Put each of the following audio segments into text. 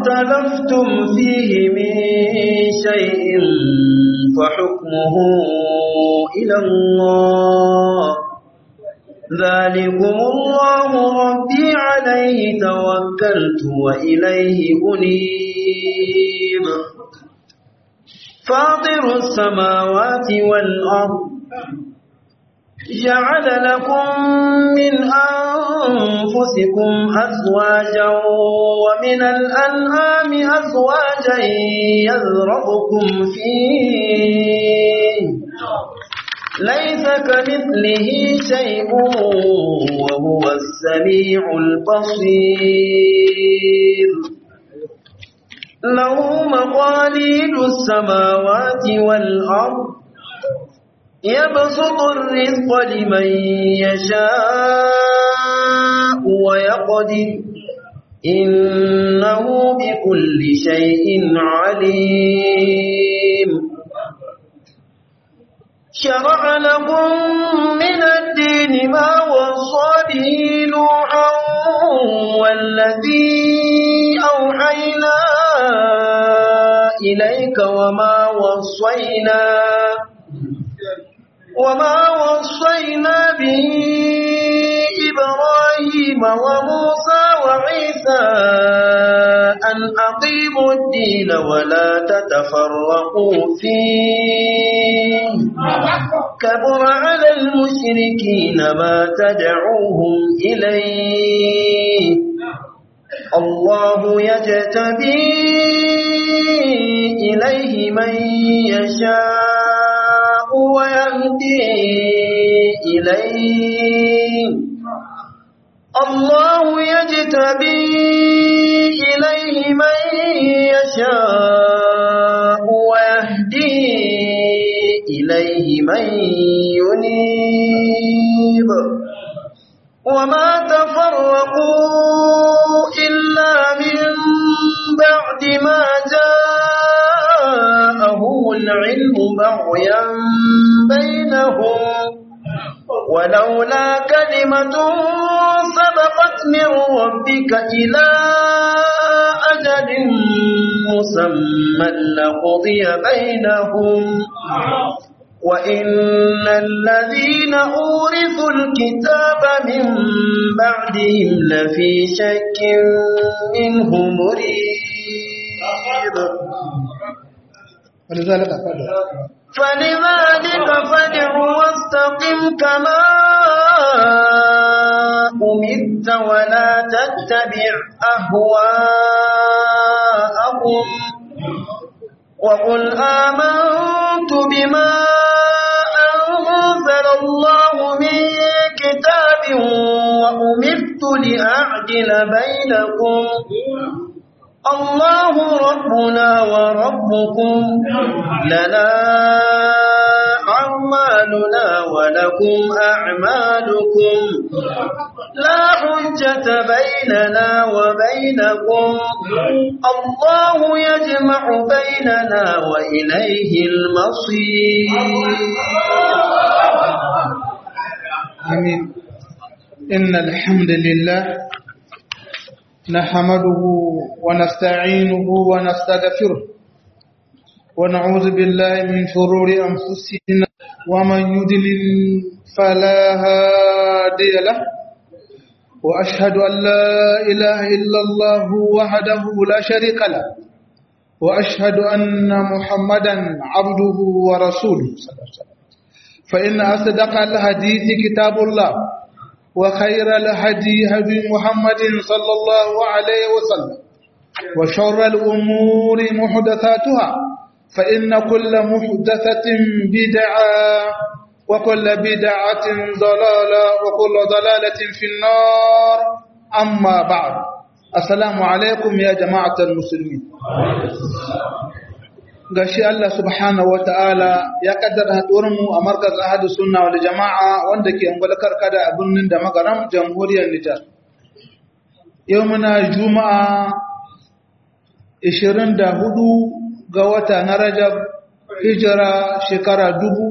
اختلفتم فيه من شيء فحكمه إلى الله ذلكم الله ربي عليه توكلت وإليه أنيب فاطر السماوات والأرض جعل لكم من أنفسكم أزواجا ومن الأنعام أزواجا يذربكم فيه ليس كمثله شيء وهو السميع البصير له مقاليد السماوات والأرض يبسط الرزق لمن يشاء ويقدر إنه بكل شيء عليم شرع لكم من الدين ما وصى به نوحا والذي أوحينا إليك وما وصينا وما وصينا به إبراهيم وموسى وعيسى أن أقيموا الدين ولا تتفرقوا فيه كبر على المشركين ما تدعوهم إليه الله يجتبي إليه من يشاء ويهدي إليه الله يجتبي إليه من يشاء ويهدي إليه من ينيب وما تفرقوا إلا من بعد ما جاءهم العلم بغيا بينهم ولولا كلمة سبقت من ربك إلى أجل مسمى لقضي بينهم وإن الذين أورثوا الكتاب من بعدهم لفي شك منه مريب ولذلك فدع فلذلك فادع واستقم كما أمرت ولا تتبع أهواءهم وقل آمنت بما أنزل الله من كتاب وأمرت لأعدل بينكم الله ربنا وربكم لنا أعمالنا ولكم أعمالكم لا حجة بيننا وبينكم الله يجمع بيننا وإليه المصير آمين إن الحمد لله نحمده ونستعينه ونستغفره ونعوذ بالله من شرور أنفسنا ومن يدلل فلا هادي له وأشهد أن لا إله إلا الله وحده لا شريك له وأشهد أن محمدا عبده ورسوله صلى الله عليه وسلم فإن أصدق الحديث كتاب الله وخير الهدي هدي محمد صلى الله عليه وسلم وشر الأمور محدثاتها فإن كل محدثة بدعة وكل بدعة ضلالة وكل ضلالة في النار أما بعد السلام عليكم يا جماعة المسلمين gashi Allah subhanahu wa ta'ala ya kaddara mu a markaz ahadu sunna wal jama'a wanda ke ungulkar kada a birnin da magaram jamhuriyar Nijar. Yau muna Juma'a 24 ga wata na Rajab hijira shekara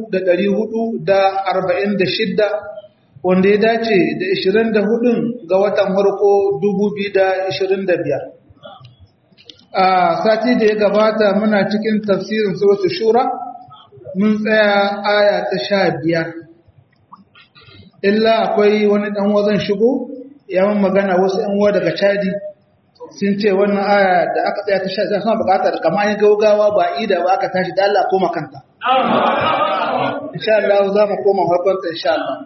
1446 wanda ya dace da 24 ga watan farko 2025. a sati da ya gabata muna cikin tafsirin suratul shura mun tsaya aya ta sha biyar illa akwai wani ɗan wazan shigo yawan magana wasu ‘yan uwa daga chadi sun ce wannan aya da aka tsaya ta sha biyar suna buƙatar kama yin gaugawa ba ida ba aka tashi da Allah koma kanta insha Allah za mu koma harkonta insha Allah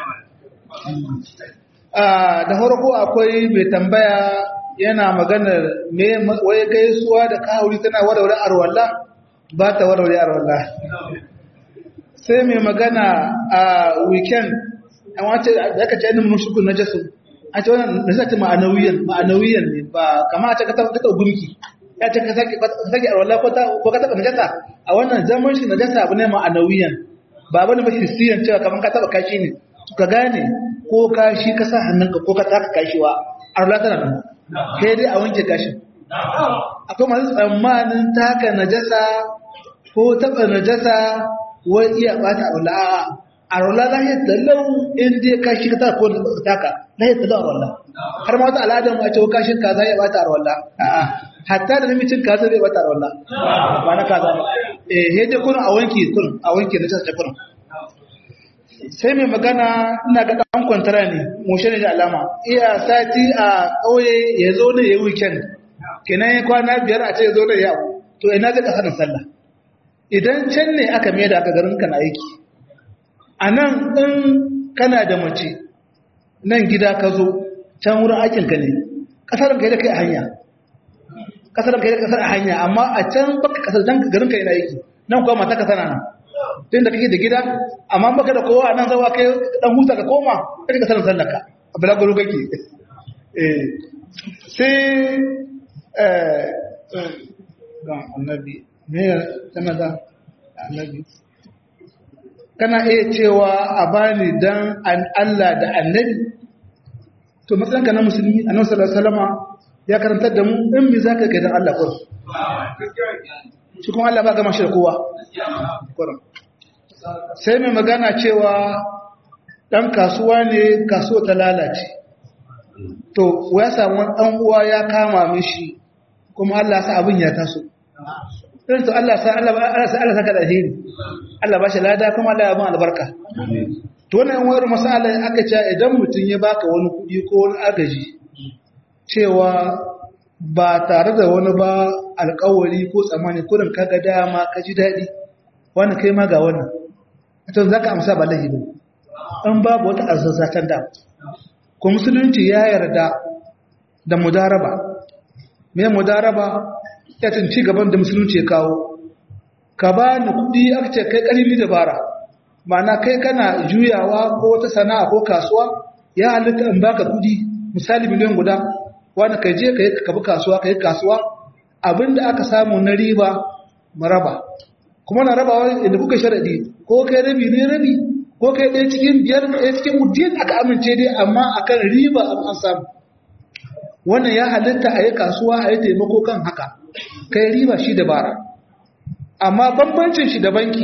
da farko akwai mai tambaya yana maganar me waye gaisuwa da kawuri tana warware arwalla ba ta warware arwalla sai mai magana a weekend an wace da aka ce ilimin mushukun na jasu an ce wannan da zata ma'anawiyan ma'anawiyan ne ba kama a ce ka taɓa gumki ya ce ka sake arwalla ko ka taɓa najasa a wannan zaman shi najasa abu ne ma'anawiyan ba bane ba hissiyan cewa kamar ka taɓa kashi ne ka gane ko kashi ka sa hannunka ko ka taka kashiwa arwalla tana nan sai dai a wanke kashin akwai masu tsammanin taka najasa ko taɓa najasa wai iya ɓata a wala a rola lahiyar tallau in dai kashi ka taka ko taka lahiyar tallau a rola har ma wata al'adar mu a cewa kashin kaza ya ɓata a rola hatta da namicin kaza zai ɓata a rola ba na kaza ba eh sai dai kurin a wanke kurin a wanke najasa ta kurin sai mai magana ina ga ɗan kwantara ne mushe ne da alama iya sati a ƙauye ya zo ne ya yi weekend kenan ya kwana biyar a ce ya zo ne ya to ina zai ƙasa da sallah idan can ne aka mai da aka garin kana aiki a nan in kana da mace nan gida ka zo can wurin aikinka ne ƙasar ka yi da kai a hanya ƙasar ka yi da ƙasar a hanya amma a can baka ƙasar can garin ka yi na aiki nan kuwa mata ka sana nan tun da kake da gida amma baka da kowa nan zawa kai dan huta ka koma kai ka sanar sallaka a bulaguro kake eh sai eh ga annabi me kana da annabi kana iya cewa a bani dan Allah da annabi to matsalanka na musulmi annabi sallallahu alaihi wasallama ya karantar da mu in me zaka kai dan Allah ko shi kuma Allah ba gama shi da kowa sai mai magana cewa ɗan kasuwa ne kasuwa ta lalace to ya samu ɗan uwa ya kama mishi kuma Allah sa abin ya taso irin to Allah sa Allah sa Allah saka da alheri Allah ba shi lada kuma Allah ya ba albarka to wannan wayar masala aka ce idan mutum ya baka wani kuɗi ko wani agaji cewa ba tare da wani ba alƙawari ko tsammani kurin kaga dama ka ji daɗi wannan kai ma ga wannan to za ka amsa ba laifi ba in babu wata arzazatan da ko musulunci ya yarda da mudaraba me mudaraba ya tunci gaban da musulunci ya kawo ka ba ni kuɗi aka ce kai ƙarfi dabara ma'ana kai kana juyawa ko wata sana'a ko kasuwa ya halitta in baka kuɗi misali miliyan guda wani ka je ka yi ka bi kasuwa ka yi kasuwa abinda aka samu na riba maraba kuma na rabawa inda kuka sharadi ko kai rabi ne rabi ko kai ɗaya cikin biyar ɗaya cikin mutum aka amince dai amma akan riba an samu wannan ya halitta a yi kasuwa a yi taimako kan haka kai riba shi dabara amma bambancin shi da banki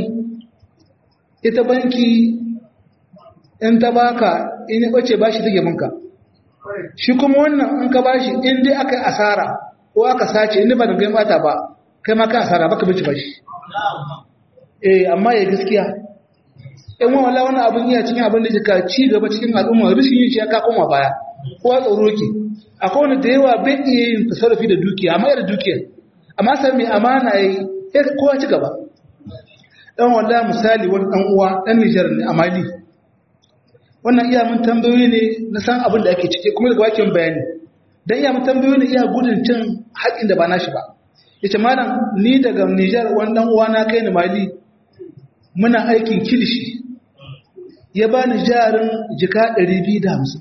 ita banki in ta baka in ya ɓace ba shi take banka shi kuma wannan in ka bashi in dai aka yi asara ko aka sace in ba da gai bata ba kai ma ka asara baka bici bashi eh amma ya gaskiya in wa wala wani abin iya cikin abin da ka ci gaba cikin al'umma rishin yin shi ya ka koma baya ko ya tsoro ke akwai wani da yawa bai iya yin tasarrufi da dukiya amma yana dukiya amma sai mai amana yayi sai kowa ci gaba dan wallahi misali wani dan uwa dan Niger ne a Mali wannan iya mun tambayoyi ne na san abin da ake ciki kuma daga wakin bayani dan iya mun tambayoyi ne iya gudun cin haƙin da ba nashi ba yace malam ni daga Niger wani dan uwa na kai ni Mali muna aikin kilishi ya bani jarin jika 250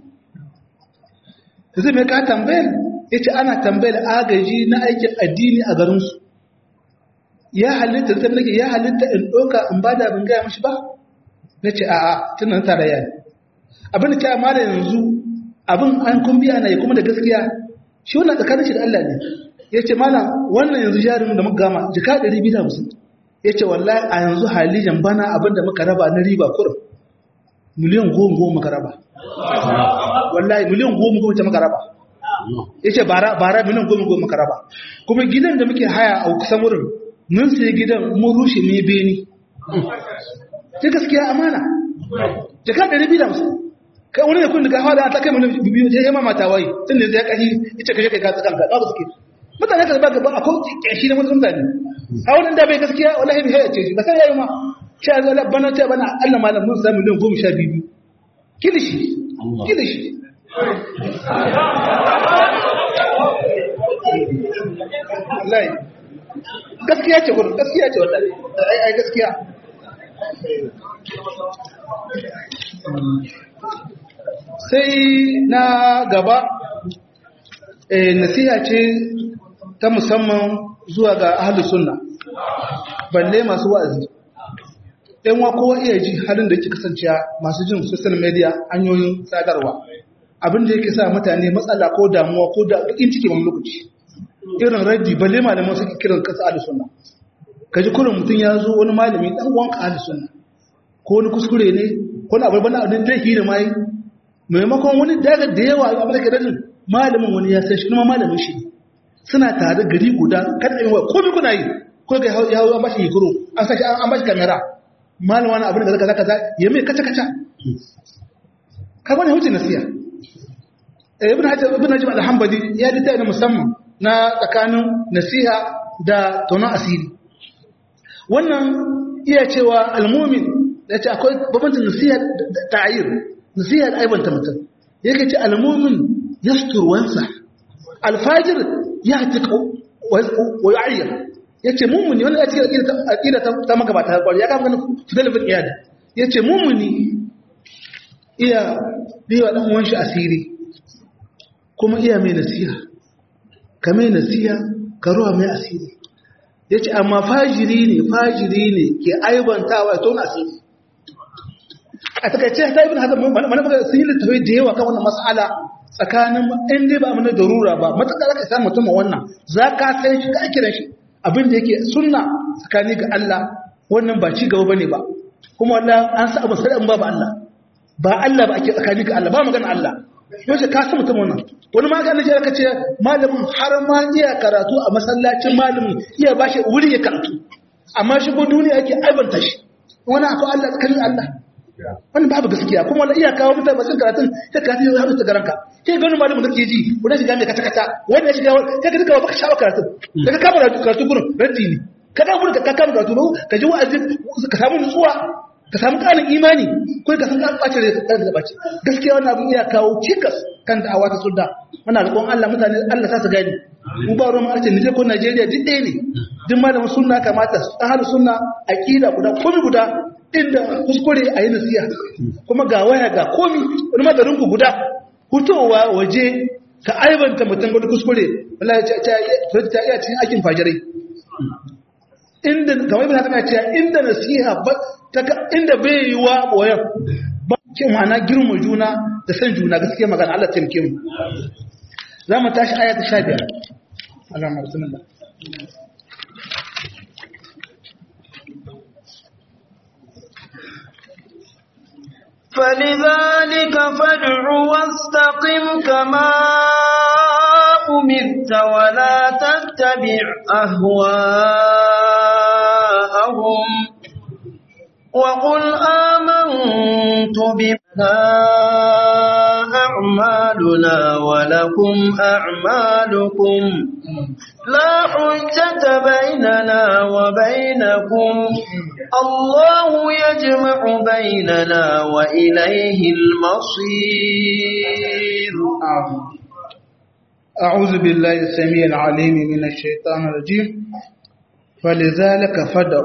zai mai ka tambayar yace ana tambayar agaji na aikin addini a garin su ya halitta ta nake ya halitta in doka in bada bin gaya mishi ba nace a'a tunan tarayya ne abin da ta mala yanzu abin an kun biya na yi kuma da gaskiya shi wannan tsakanin shi da Allah ne ya ce mala wannan yanzu jarin da muka gama jika 250 ya ce wallahi a yanzu halijan bana abin da muka raba na riba kurum miliyan goma goma muka raba wallahi miliyan goma goma ce muka raba ya ce bara bara miliyan goma goma ka raba kuma gidan da muke haya a kusan wurin mun sai gidan mun rushe ne beni sai gaskiya amana jaka ɗari biyu da musu kai wani ne kun daga hawa da ta kai miliyan biyu sai ya mamata wai tun da zai kashi ita kashe kai gatsa kanka ba suke mutane ka ba gaba akwai kyashi na mutum zane a wani da bai gaskiya wallahi bai ya ce shi ba sai yayi ma sha zala bana ta bana Allah malam mun samu miliyan goma sha biyu kilishi kilishi wallahi gaskiya ce gurin gaskiya ce wallahi ai ai gaskiya sai na gaba nasiha ce ta musamman zuwa ga ahli sunna balle masu wa'azi ɗan wa kowa iya ji halin da yake kasancewa masu jin social media hanyoyin sadarwa abin da yake sa mutane matsala ko damuwa ko da bakin ciki wani lokaci irin raddi balle malaman suke kiran kasa ahli sunna kaji kurin mutum ya zo wani malami dan uwanka ahli sunna ko wani kuskure ne ko wani abu bana abin da yake da mai maimakon wani daga da yawa abin da ke dadin malamin wani ya san shi kuma malamin shi suna tare gari guda kada yin wa komai kuna yi ko ga ya hawo an bashi hikuru an sashi an bashi kamera malamin wani abin da kaza kaza ya mai kaca kaca ka bane huce nasiya eh ibn hajar ibn najib al-hanbali ya dita na musamman na tsakanin nasiha da tonon asiri wannan iya cewa al-mu'min ya ce akwai babancin nasiha da ta'ayir nasiha da aibanta mutum yake ce al-mu'min yastur wansa alfajir ya tiƙo wa yu'ayyar yace mummuni wanda ya cikin aqida ta magabata ta kwari ya kama ganin fidel bin iyad yace mummuni iya biwa dan uwan shi asiri kuma iya mai nasiha ka mai nasiha ka ruwa mai asiri yace amma fajiri ne fajiri ne ke aibantawa ya tona asiri a takaice ta ibn hazm mana sun yi littafai da yawa kan wannan mas'ala tsakanin in dai ba mana darura ba matakar ka samu mutum wannan za ka san shi ka kiran shi abin da yake sunna tsakani ga Allah wannan ba ci gaba bane ba kuma wallahi an sa abu sai ba ba Allah ba Allah ba ake tsakani ga Allah ba magana Allah yaushe ka san mutum wannan wani ma ga annabi ya kace malamin har ma iya karatu a masallacin malamin iya bashi wuri ya karatu amma shi ko duniya yake aibanta shi wani akwai Allah tsakanin Allah wani babu gaskiya kuma wani iya kawo mutane masu karatun sai ka yi haɗu ta garanka sai gani malamin da ke ji wani shiga mai kata-kata wani ya shiga wani sai ka duka baka shawo karatu da ka kama karatu gurin raddi ne ka kama gurin ka kama karatu ka ji wa'azin ka samu nutsuwa ka samu ƙarin imani ko ka san ƙarin ɓacin da ka ɓaci gaskiya wani abin iya kawo cikas kan da awa ta sulda muna roƙon Allah mutane Allah sa su gani mu ba ruwan arce Nijar ko Najeriya duk ɗaya ne duk malamin sunna kamata ahlu sunna aqida guda komai guda inda kuskure a yi nasiya kuma ga waya ga komi wani madarin ku guda hutowa waje ka aibanta mutum wani kuskure wallahi ta iya cikin aikin fajirai inda kamar ibn hasan ya inda nasiha ba inda bai yi wa boyan ba ke ma'ana girma juna da san juna gaskiya magana Allah taimake mu za mu tashi aya ta 15 Allah na rasulullah فلذلك فادع واستقم كما أمرت ولا تتبع أهواءهم وقل آمنت بما أعمالنا ولكم أعمالكم لا حجة بيننا وبينكم الله يجمع بيننا وإليه المصير أعوذ بالله السميع العليم من الشيطان الرجيم فلذلك فدع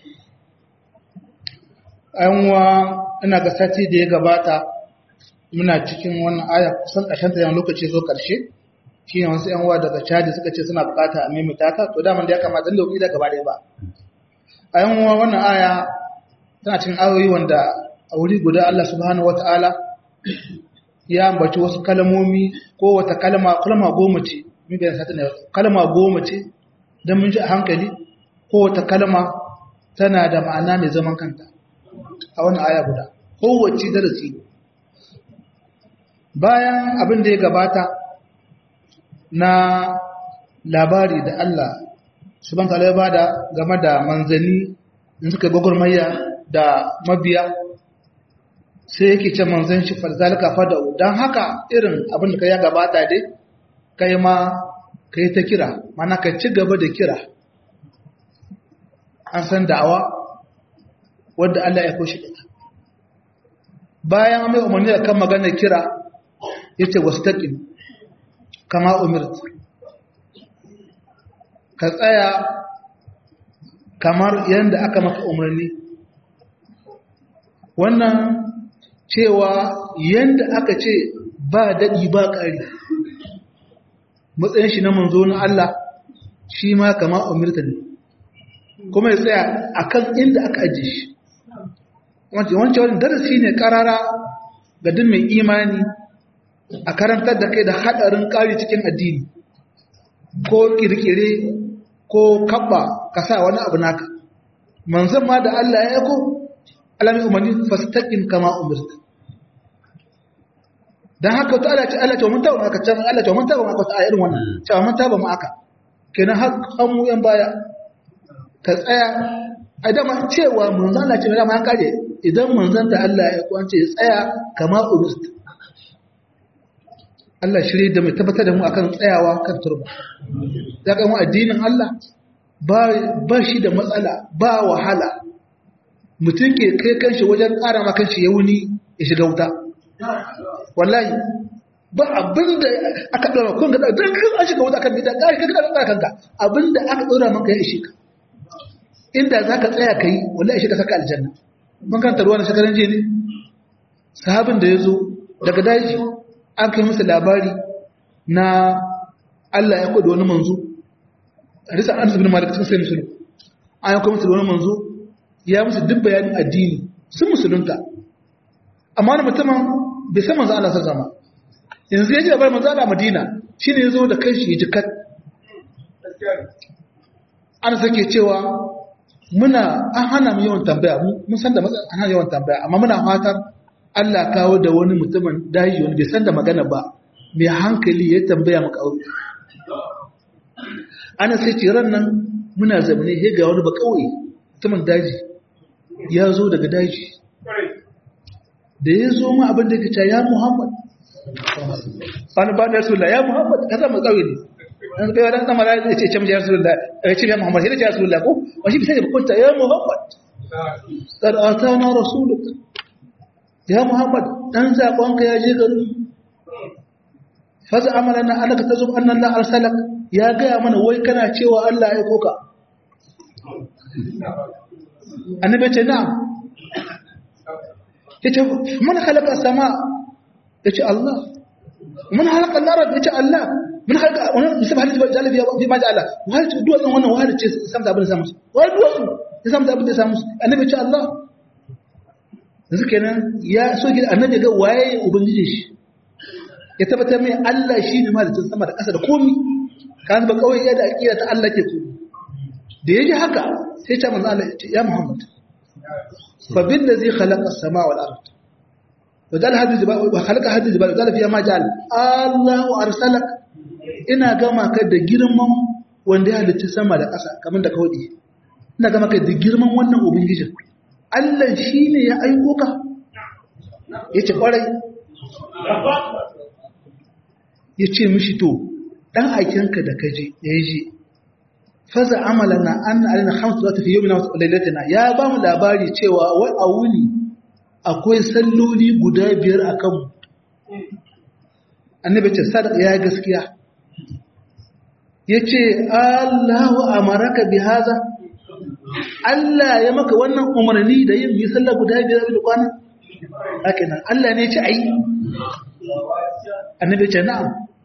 أنوا ina ga sati da ya gabata muna cikin wannan aya kusan ƙarshen ta lokaci zo ƙarshe shi ne wasu ‘yan uwa daga caji suka ce suna bukata a maimaita ta to daman da ya kamata da da gaba ɗaya ba a yan uwa wannan aya tana cikin ayoyi wanda a wuri guda Allah subhanahu wata'ala ya ambaci wasu kalmomi ko wata kalma kalma goma ce mun bayan sata ne kalma goma ce dan mun ji a hankali ko wata kalma tana da ma'ana mai zaman kanta a wannan aya guda kowace darasi bayan abin da ya gabata na labari da Allah subhanahu ta'ala ya bada game da manzanni in suka gwagwarmaya da mabiya sai yake ce manzan shi falzalika fada don haka irin abin da ka ya gabata dai kai ma ka yi ta kira mana ka ci gaba da kira an san da'awa wadda Allah ya koshi ita bayan mai umarni da kan magana kira ya ce wasu taƙin kama umirt ka tsaya kamar yadda aka maka umarni wannan cewa yadda aka ce ba daɗi ba ƙari matsayin shi na manzo na Allah shi ma kama umirta ne kuma ya tsaya a kan inda aka ajiye shi wancan wani darasi ne karara ga duk mai imani a karantar da kai da haɗarin ƙari cikin addini ko ƙirƙire ko kabba ka sa wani abu naka manzan ma da Allah ya yako alamin umarni fastaƙin kama umirta don haka ta Allah ce Allah ce mun taba maka can Allah ce mun taba maka ta irin wannan cewa mun taba mu aka kenan har mu yan baya ka tsaya a dama cewa manzan Allah ce mai dama an kare idan manzan da Allah ya kwance ya tsaya kama urust Allah shirye da mai tabbatar da mu akan tsayawa kan turba ya kan addinin Allah ba shi da matsala ba wahala mutum ke kai kanshi wajen ƙara ma kanshi ya wuni ya shiga wuta wallahi ba abinda aka ɗora kun ga don kan an shiga wuta kan bida ƙari kan ƙara kanka abinda aka ɗora maka ya ishe ka inda za ka tsaya ka yi wallahi shi ka saka aljanna mun kanta ruwa na shekaran jiya ne sahabin da ya zo daga daji an kai musu labari na Allah ya kwada wani manzo risa an zubin malik cikin sai musulun an yanka musu da wani manzo ya musu duk bayanin addini sun musulunta amma wani mutumin bai san manzo Allah zama yanzu ya ji labarin manzo Allah Madina shine ya zo da kanshi ya jikat an sake cewa muna an hana mu yawan tambaya mun san da an hana yawan tambaya amma muna fatan Allah kawo da wani mutumin daji wani bai san da magana ba mai hankali ya tambaya mu kawo ana sai ce ran nan muna zamane he ga wani ba kauye mutumin daji ya zo daga daji da ya zo ma abin da ya ce ya Muhammad wani ba da Rasulullah ya Muhammad ka zama kauye ne an kai wadan sama da ya ce ce ya Rasulullah ya ce ya Muhammad sai ya Rasulullah ko wani bisa da kunta ya Muhammad qad atana rasuluk ya Muhammad dan zakonka ya je garin faza amalana alaka tazum anna Allah arsalak ya gaya mana wai kana cewa Allah ya koka annabi ce na'am yace man khalaqa sama yace Allah man khalaqa al-ard yace Allah man khalaqa wannan misabah al-jibal jala fiha fi ma ja'ala wa hal duwatsun wannan wahal ce samta abin da samu wa duwatsu ya samta abin da samu annabi ce Allah yanzu kenan ya so ki annabi ga waye ubangiji shi ya tabbatar mai Allah shi ne malicin sama da ƙasa da komi kan ba kawai yadda aqida ta Allah ke komi da yaji haka sai ta manzo Allah ya Muhammad fa bil ladzi khalaqa as-samaa wal ard wa dal hadhihi jibal wa khalaqa hadhihi jibal dal fiha ma ja'al Allahu arsalak ina gama ka da girman wanda ya halicci sama da ƙasa kamar da kawai ina gama ka da girman wannan ubangijin Allah shine ya aiko ka yace kwarai ya ce mishi to ɗan aikinka da kaje ya yi faza amala na an alina hamsu za ta fi yau na lailatina ya ba mu labari cewa wai a wuni akwai salloli guda biyar a kanmu annabi ce sadaka ya gaskiya ya ce allahu amaraka bi haza Allah ya maka wannan umarni da yin yi sallah guda biyar da kwana haka nan Allah ne ya ce ayi annabi ce na'am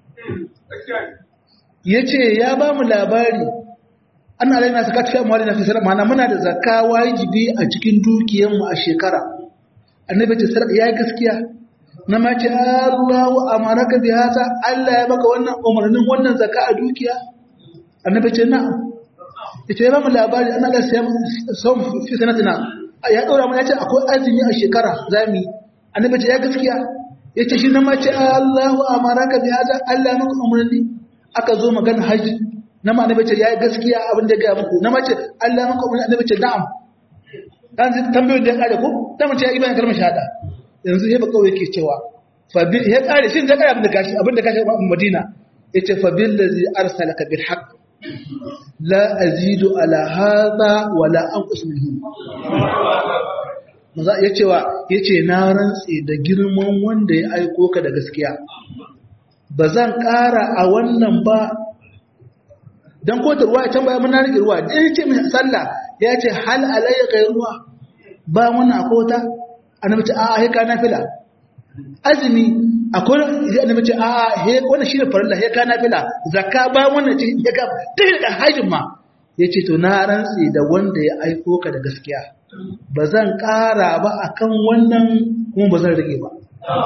yace ya ba mu labari an alaina zakat fi amwalina fi sadaka mana muna da zakka wajibi a cikin dukiyar mu a shekara annabi ce sadaka yayi gaskiya na ma ce Allahu amaraka bi hasa Allah ya baka wannan umarnin wannan zakka a dukiya annabi ce na'am yace ya ba mu labari an Allah sai sau fi sanatina ya dora mu yace akwai azumi a shekara zami annabi ce ya gaskiya ya ce shi na mace Allahu amaraka bi hada Allah maka umarni aka zo magana haji na ma annabi ce yayi gaskiya abin da ya ga muku na mace Allah maka umma annabi ce na'am dan zai tambayoyin da ya kare ko dan mace ya ibana kalmar shahada yanzu sai ba kawai yake cewa fa bi ya kare shin da kare abin da kashi abin da kashi Madina yace fa bil ladzi arsalaka bil haqq la azidu ala hadha wala anqus minhu maza ya cewa ya ce na rantse da girman wanda ya aiko ka da gaskiya ba zan ƙara a wannan ba don kota ruwa ya can baya muna rike ruwa da ya ce mai sallah ya ce hal alayya kai ruwa ba wannan akota annabi ce a'a he ka nafila azumi akwai ya annabi ce a'a he wannan shine farilla he ka nafila zakka ba wannan ce ya ka da hajjin ma yace to na rantse da wanda ya aiko ka da gaskiya ba zan ƙara ba a kan wannan kuma ba zan rage ba.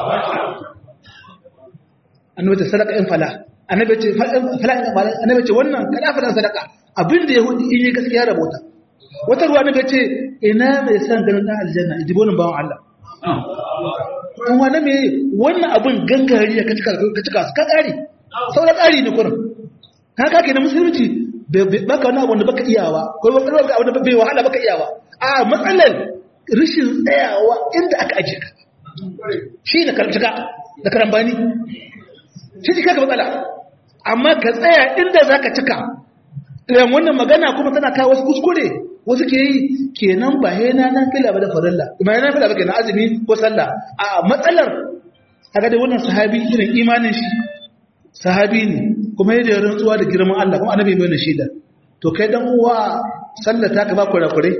Annabi ce sadaka in fala, annabi ce fala in fala, annabi ce wannan kada fala sadaka abin da ya hudu in yi gaskiya da bota. Wata ruwa annabi ce ina mai san ganin ɗan aljanna in ji bonin bawan Allah. In wani me wannan abin gangari ya ka cika su ka ƙari, sauran ƙari ne kurin. Haka ke na musulunci baka wani abu da baka iyawa, ko baka abu da bai wahala baka iyawa. a matsalar rashin tsayawa inda aka ajiye ka shi da karcika da karambani shi cika ka matsala amma ka tsaya inda za ka cika ɗayan wannan magana kuma tana kawo wasu kuskure wasu ke yi kenan ba yana nan fila ba da farilla ba yana fila ba kenan azumi ko sallah a matsalar haka da wannan sahabi irin imanin shi sahabi ne kuma yadda ya rantsuwa da girman Allah kuma annabi mai shaida to kai dan uwa sallah ta ka ba kurakurai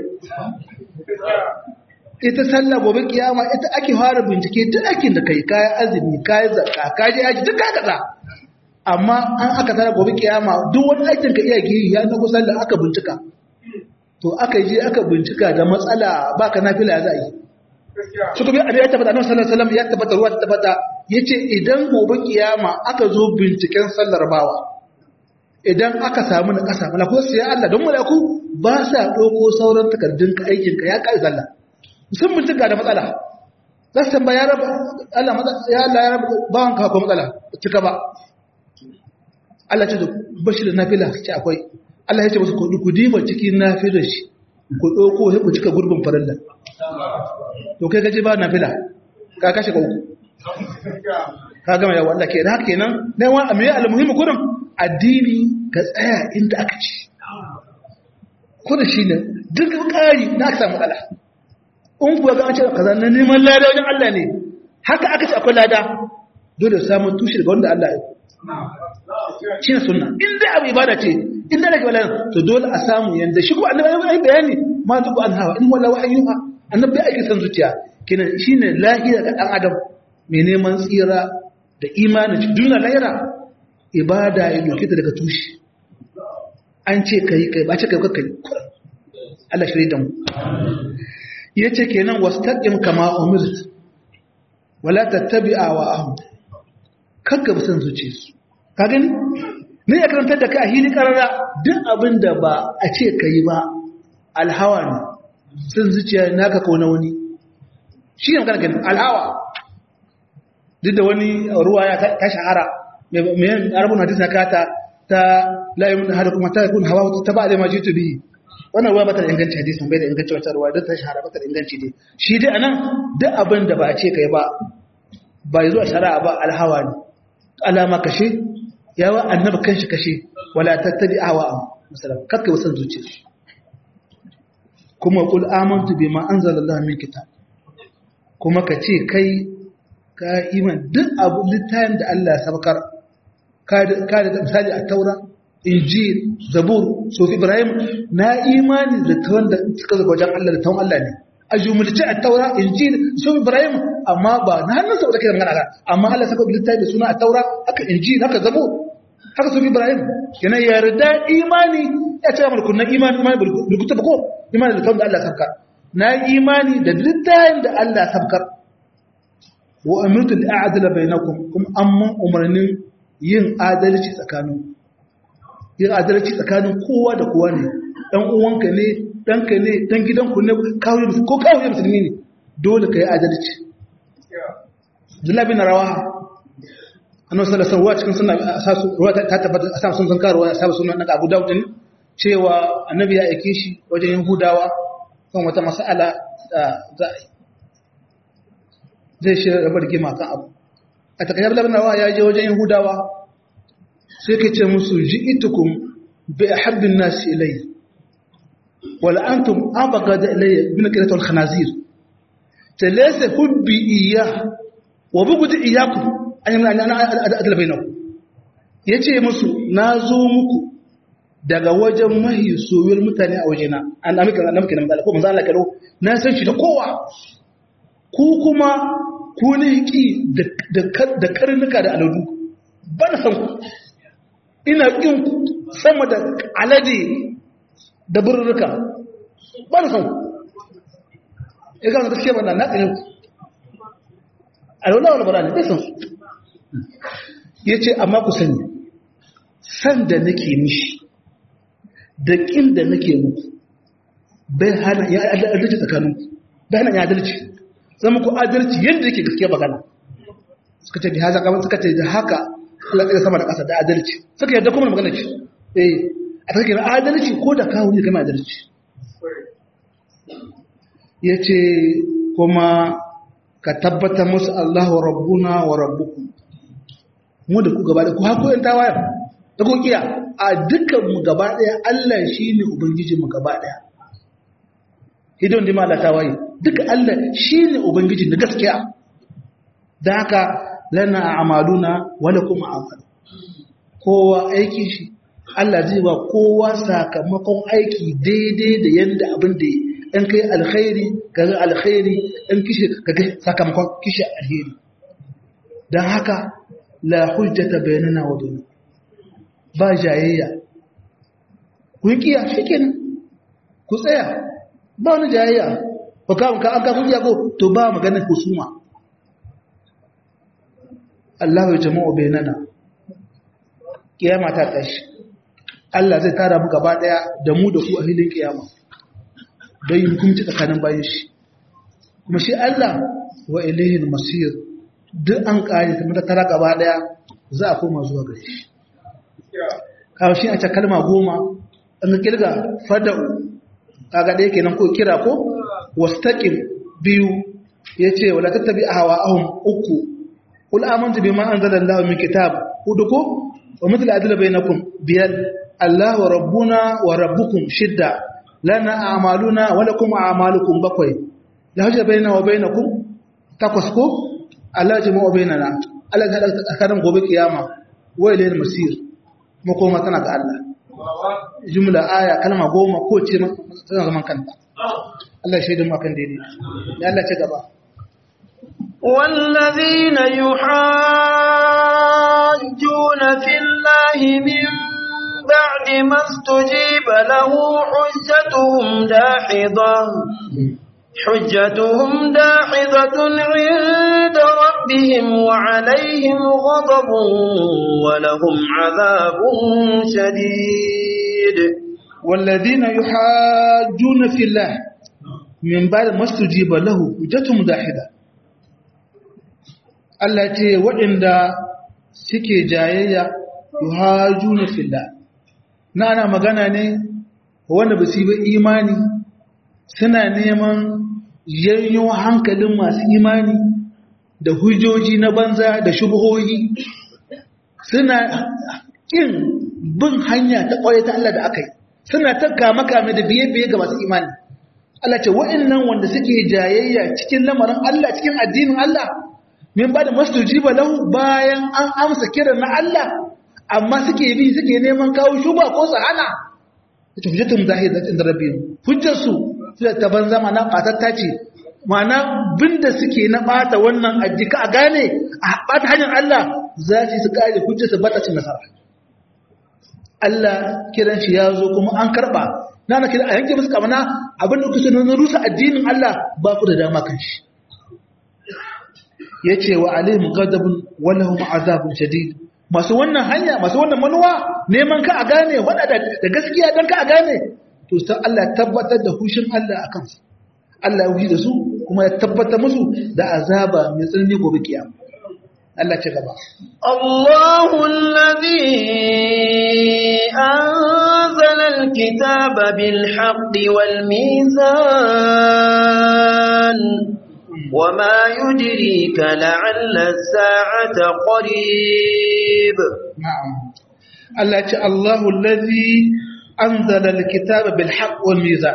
ita sallah gobe kiyama ita ake fara bincike duk aikin da kai kayan azumi kayan zakka kaji aji duk kayan kaza amma an aka tara gobe kiyama duk wani aikin ka iya giri ya nago sallah aka bincika to aka je aka bincika da matsala baka nafila za a yi su kuma ya tabbata annabi sallallahu alaihi wasallam ya tabbata ruwa ta tabbata yace idan gobe kiyama aka zo binciken sallar bawa idan aka samu na ƙasa malaku su ya Allah don malaku ba sa ɗauko sauran takardun ka aikin ka ya ƙari sallah sun bincika da matsala za su tamba ya raba Allah ya Allah ya raba bawan ka ko matsala cika ba Allah ce bashi da nafila ce akwai Allah ya ce musu ku diba cikin nafilar shi ku ɗauko sai ku cika gurbin farilla to kai gaji ba nafila ka kashe ka uku ka gama yawa Allah ke da haka kenan na yawan amiya almuhimmi kurin addini ka tsaya inda aka ci kudu shi ne duk ƙari na aka samu matsala in kuwa ga an ce kaza na neman lada wajen Allah ne haka aka ce akwai lada dole samun tushe daga wanda Allah ya shi ne sunna in dai abu ibada ce in dai daga wala to dole a samu yanda shi ko annabi ya yi bayani ma duk an hawa in wala wahayyuha annabi ya aiki san zuciya kenan shine lahiya ga dan adam mai neman tsira da imanin duniya lahira ibada ya doke ta daga tushe an ce kai kai ba ce kai kai Allah shirye da mu yace kenan wastaqim kama umirt wala tattabi'a wa ahum kakka bi san zuciyarsu ka gani ne ya karantar da kai a hili karara duk abin da ba a ce kai ba alhawa ne san zuciya naka ko na wani shi ne magana gani alhawa duk da wani ruwa ya ta shahara mai arabun hadis na kata ta layin da hada kuma ta kun hawa ta ba da ma jitu bi wannan ruwa bata da inganci hadisin bai da inganci wata ruwa duk ta shahara bata da inganci dai shi dai anan duk abin da ba a ce kai ba ba zuwa shari'a ba alhawa ne alama kashe yawa annabi kanshi kashe wala tattabi ahwa misalan kakka wasan zuciya kuma qul amantu bima anzalallahu min kitab kuma ka ce kai ka iman duk abu littafin da Allah ya sabkar ka da misali a taura injil zabur sofi ibrahim na imani da tawon da suka zaka wajen Allah da tawon Allah ne a jumulci a taura injil sofi ibrahim amma ba na hannun sa da kai magana amma Allah saka littafi da suna a taura haka injil haka zabur haka sofi ibrahim yana yarda imani ya ce mana kunnan imani imani bulkuta ba ko imani da tawon da Allah ya sabkar na imani da littafin da Allah ya sabkar wa amirtu al'adala bainakum kuma amma umarnin yin adalci tsakanin yin adalci tsakanin kowa da kowa ne dan uwanka ne danka ne dan gidanku ne kawai ko kawai musulmi ne dole kai adalci Abdullah bin Rawaha annabi sallallahu alaihi wasallam cikin sunna asasu ruwa ta tabbata asasu sun zanka ruwa asasu sunan na Abu Dawud din cewa annabi ya aike shi wajen Yahudawa kan wata mas'ala da za zai shi rabar gima kan abu a takaice Abdullah ibn ya je wajen Yahudawa sai ke ce musu ji'itukum bi ahabbin nas ilayya wal antum abghad ilayya min qiratul khanazir talaysa hubbi iyyah wa bughd iyyakum adala bai nan ya ce musu na zo muku daga wajen mahi soyuwar mutane a wajena an amurka na muke na matsala ko mazala karo na san shi da kowa ku kuma ku ne ki da karnuka da aladu ba na san ku ina ƙin sama da alade da birnuka ba na san ku ya gama gaskiya ba na na tsinin ku alwala wani bara ne bai san su ya ce amma ku sani san da nake mishi da ƙin da nake muku bai hana ya adalci tsakanin bai hana ya adalci zama ku adalci yadda yake gaskiya magana suka ce da haza kamar suka ce da haka Allah tsaye sama da ƙasa da adalci suka yadda kuma magana ce eh a take na adalci ko da kawo ne kama adalci ya ce kuma ka tabbatar musu Allahu rabbuna wa rabbukum mu da ku gaba da ku haku yan tawayar da ku kiya a dukkan mu gaba daya Allah shine ubangiji mu gaba daya hidon da mala tawaye duka Allah shine ubangiji na gaskiya dan haka lana a'maluna wa lakum a'malu kowa aikin shi Allah zai ba kowa sakamakon aiki daidai da yanda abin da in kai alkhairi kaga alkhairi in kishi kaga sakamakon kishi alheri dan haka la hujjata bainana wa bainakum ba jayayya ku yi kiya shikenan ku tsaya ba wani jayayya ko ka ka an ka kun ko to ba maganar husuma Allah ya jama'u bainana kiyama ta tashi Allah zai tara mu gaba daya da mu da ku a filin kiyama don yi hukunci tsakanin bayan shi kuma shi Allah wa ilahin masir duk an kare ta mata tara gaba daya za a koma zuwa gare shi kawo shi a ce kalma goma an kirga fada'u kaga ɗaya kenan ko kira ko wastaqim biyu yace wala tattabi ahwa'ahum uku qul amantu bima anzala Allahu min kitab hudu ko wa mithla adla bainakum biyal Allahu rabbuna wa rabbukum shidda lana a'maluna wa lakum a'malukum bakwai la hujja baina wa bainakum takwas ko Allah jama'u bainana Allah ga tsakanin gobe kiyama wa ilayil masir mu koma tana ga Allah jumla aya kalma goma ko ce tana zaman kanta Allah ya shaida mu akan daidai ya Allah ce gaba والذين يحاجون في الله من بعد ما استجيب له حجتهم داحضة حجتهم داحضة عند ربهم وعليهم غضب ولهم عذاب شديد والذين يحاجون في الله من بعد ما استجيب له حجتهم داحضة Allah ce waɗanda suke jayayya yuhajuna fillah na ana magana ne wanda ba su yi imani suna neman yanyo hankalin masu imani da hujjoji na banza da shubuhohi suna ƙin bin hanya ta ƙwaye ta Allah da aka yi suna ta kame-kame da biye-biye ga masu imani Allah ce wa'annan wanda suke jayayya cikin lamarin Allah cikin addinin Allah min ba da mastujiba lahu bayan an amsa kiran na Allah amma suke bi suke neman kawo shuba ko su hana ita hujjatun zahidatin da rabbihim hujjar su ta banza mana batatta ce mana binda suke na bata wannan addika a gane a bata hanyar Allah za su su kare hujjar su bata cin nasara Allah kiran shi ya zo kuma an karba na na kira a yanke musu kamana abin da kusa na rusa addinin Allah ba ku da dama kan shi ya ce wa alayhim ghadabun wa lahum azabun shadid masu wannan hanya masu wannan manuwa neman ka a gane wanda da gaskiya dan ka a gane to sai Allah tabbatar da hushin Allah akan su Allah ya hushi da su kuma ya tabbatar musu da azaba mai tsanani gobe kiyama Allah ci gaba الله الذي أنزل الكتاب بالحق والميزان وما يدريك لعل الساعة قريب na'am Allah ce Allahu allazi anzala alkitaba bil haqq wal mizan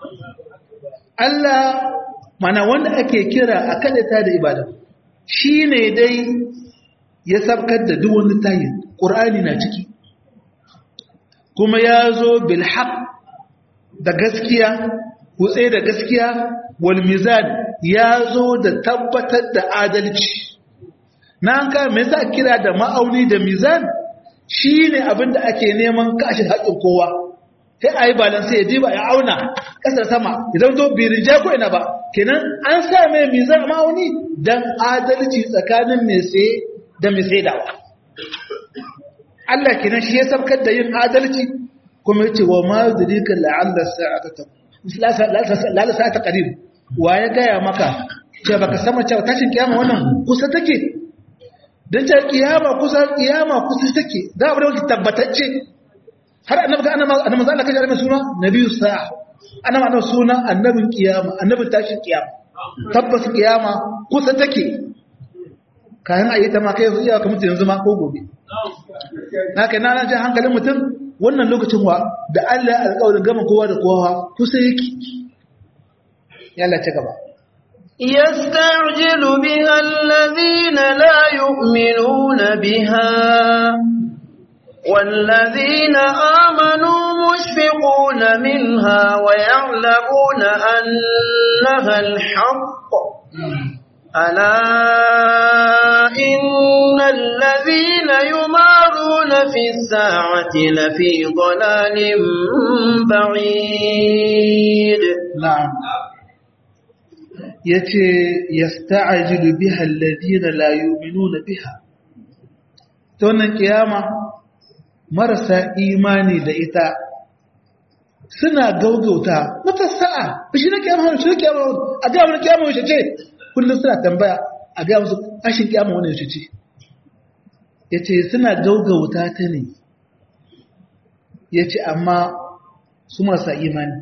Allah mana wanda ake kira a kadata da ibada shine dai ya sabkar da duk wani tayin Qur'ani na ciki kuma ya zo bil haqq da gaskiya kutse da gaskiya wal mizan ya zo da tabbatar da adalci na an kama me yasa kira da ma'auni da mizan shine abin da ake neman kashin haƙƙin kowa sai a yi balan sai ya diba ya auna ƙasar sama idan to bai rija ko ina ba kenan an sa mai mizan ma'auni dan adalci tsakanin mai sai da mai saidawa Allah kenan shi ya sabkar da yin adalci kuma yace wa ma yudrika la'alla sa'ata ta la la sa'ata qarib wa ya gaya maka ce baka sama cewa tashin kiyama wannan kusa take dan ta kiyama kusa kiyama kusa take da abu da wani tabbatacce har annabi ga annabi annabi Allah kaje annabi suna nabiyyu sa'a annabi annabi suna annabin kiyama annabin tashin kiyama tabbas kiyama kusa take kayan ayi ta ma kai iya ka mutu yanzu ma ko gobe na kai na nan ji hankalin mutum wannan lokacin wa da Allah ya alƙawarin gama kowa da kowa kusa yake yalla ci gaba يستعجل بها الذين لا يؤمنون بها والذين آمنوا مشفقون منها ويعلمون أنها الحق ألا إن الذين يمارون في الساعة لفي ضلال بعيد na'am yace yasta'jilu biha alladhina la yu'minuna biha to wannan kiyama marasa imani da ita suna gaugauta mata sa'a shi ne kiyama shi ne kiyama a ga mun kiyama shi ce kullum suna tambaya a ga musu ashin kiyama wannan shi ce yace suna gaugauta ta ne yace amma su marasa imani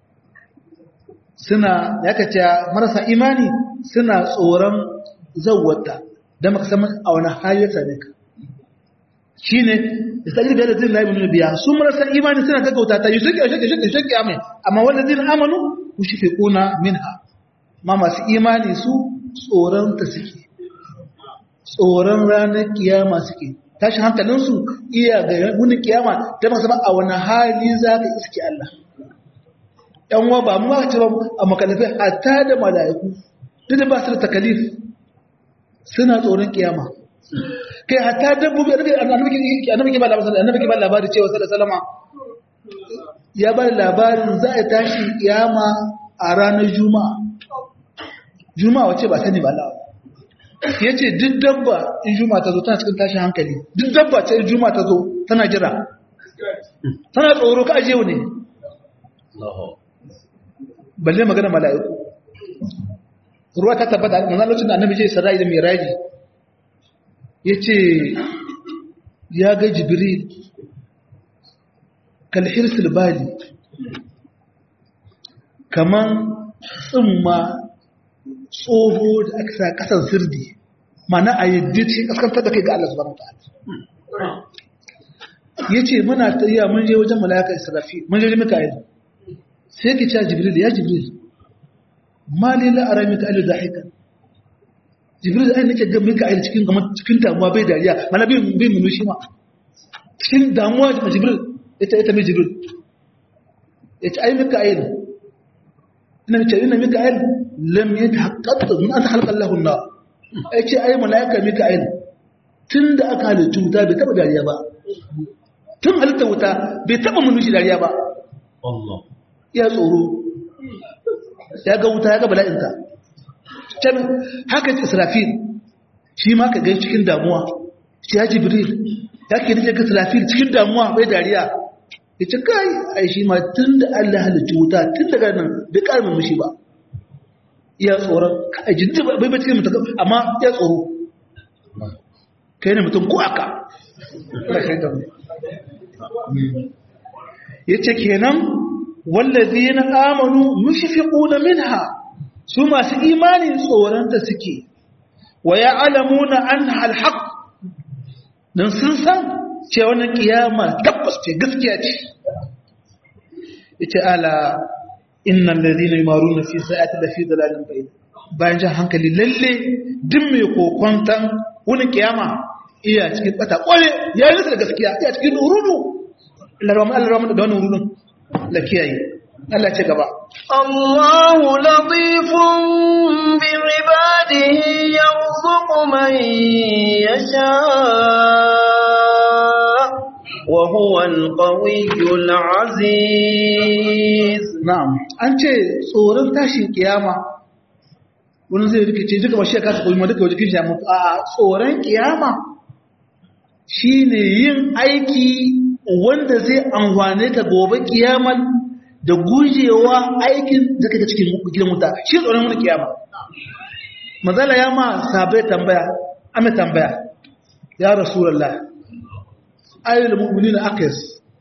suna ya kace marasa imani suna tsoron zawwata da maka san a wani hali ta ne shine da sai da zai laifin nuna biya su marasa imani suna gaggauta ta yi shirki a shirki shirki shirki amai amma wanda zai amanu ku shi kuna minha ma masu imani su tsoron ta suke tsoron ranar kiyama suke tashi hankalinsu iya ga wani kiyama ta masu ba a wani hali za ka iske Allah ‘yan wa ba ma ce ba a makalafai hatta da mala'iku duk da ba su da takalif suna tsoron kiyama kai hatta dabbobi annabi ke ba labarin annabi ke ba labarin cewa sallallahu salama ya ba labarin za a tashi kiyama a ranar juma'a juma'a wace ba sani ba lawa ya ce duk dabba in juma'a ta zo tana cikin tashin hankali duk dabba ce in juma'a ta zo tana jira tana tsoro ka ajiye ne balle magana mala'iku ruwa ta tabbata a lokacin da annabi je sarai da miraji ya ce ya ga jibril kalhir silbali kaman tsimma tsoho da aka sa kasan sirdi mana a yadda ce kaskantar da kai ga Allah subhanahu ta'ala ya ce muna tsayiya mun je wajen malaka israfi mun je mika'il sai ki ce jibril ya jibril mali la ara mika'il dahikan jibril ai nake ga mika'il cikin kamar cikin damuwa bai dariya mana bai bai munu shi ma cikin damuwa da jibril ita ita mai jibril yace ai mika'il ina ce ina mika'il lam yatahaqqaq min an khalaqa Allahu an-nar yace ai malaika mika'il tunda aka halittu wuta bai taba dariya ba tun halitta wuta bai taba munu shi dariya ba Allah ya tsoro ya ga wuta ya ga bala'inta can haka ce israfil shi ma ka gai cikin damuwa shi ya jibril ya ke nake ga israfil cikin damuwa bai dariya ya ce kai ai shi ma tun da allah halittu wuta tun daga nan bai ƙarfin mushi ba iya tsoron kai jiddi bai bai cikin mutum amma ya tsoro kai ne mutum ko aka ya ce kenan wallazi na amanu mushfiquna minha su masu imani tsoronta suke wa ya'lamuna anha alhaq dan sun san cewa wannan kiyama tabbas ce gaskiya ce yace ala innal ladina yumaruna fi sa'ati la fi dalalin bayt bayan jan hankali lalle duk mai kokontan wani kiyama iya cikin bata kware ya yi da gaskiya iya cikin urudu Allah rahmu Allah rahmu da wannan urudun la kiyaye Allah ce gaba Allahu latifun bi ibadihi yarzuqu man yasha wa huwa al-qawiyyul aziz na'am an ce tsoron tashin kiyama wani zai rikice duka ba shi ka koyi ma duka wajen shi mutu a tsoron kiyama shine yin aiki wanda zai amfane ka gobe kiyamar da gujewa aikin da kake cikin gidan wuta shi tsoron wani kiyama mazala ya ma sabai tambaya ame tambaya ya rasulullah ayyul mu'minina aqis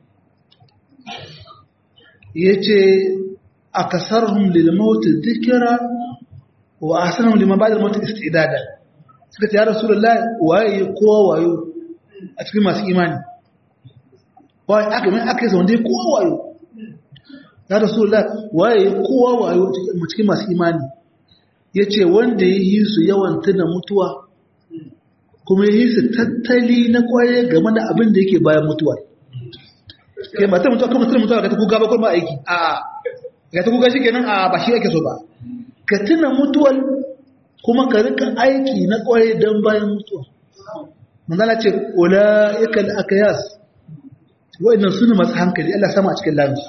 yace akasarhum lil maut dhikra wa ahsanuhum liman ba'da al maut istidada suka ce ya rasulullah waye kowa wayo a cikin masu imani waye aka mai aka yi wanda ya kowa wayo ya rasulullah waye kowa wayo a cikin masu imani ya ce wanda ya yi su yawan tuna mutuwa kuma ya yi su tattali na kwaye game da abin da yake bayan mutuwa kai ba ta mutuwa kuma tuna mutuwa ka ta kuga ba kuma aiki a ka ta kuga shi kenan a ba shi ake so ba ka tuna mutuwar kuma ka rika aiki na kwaye don bayan mutuwa manzala ce ula'ika al-akayas wa'annan sunu masu hankali Allah sama a cikin lansu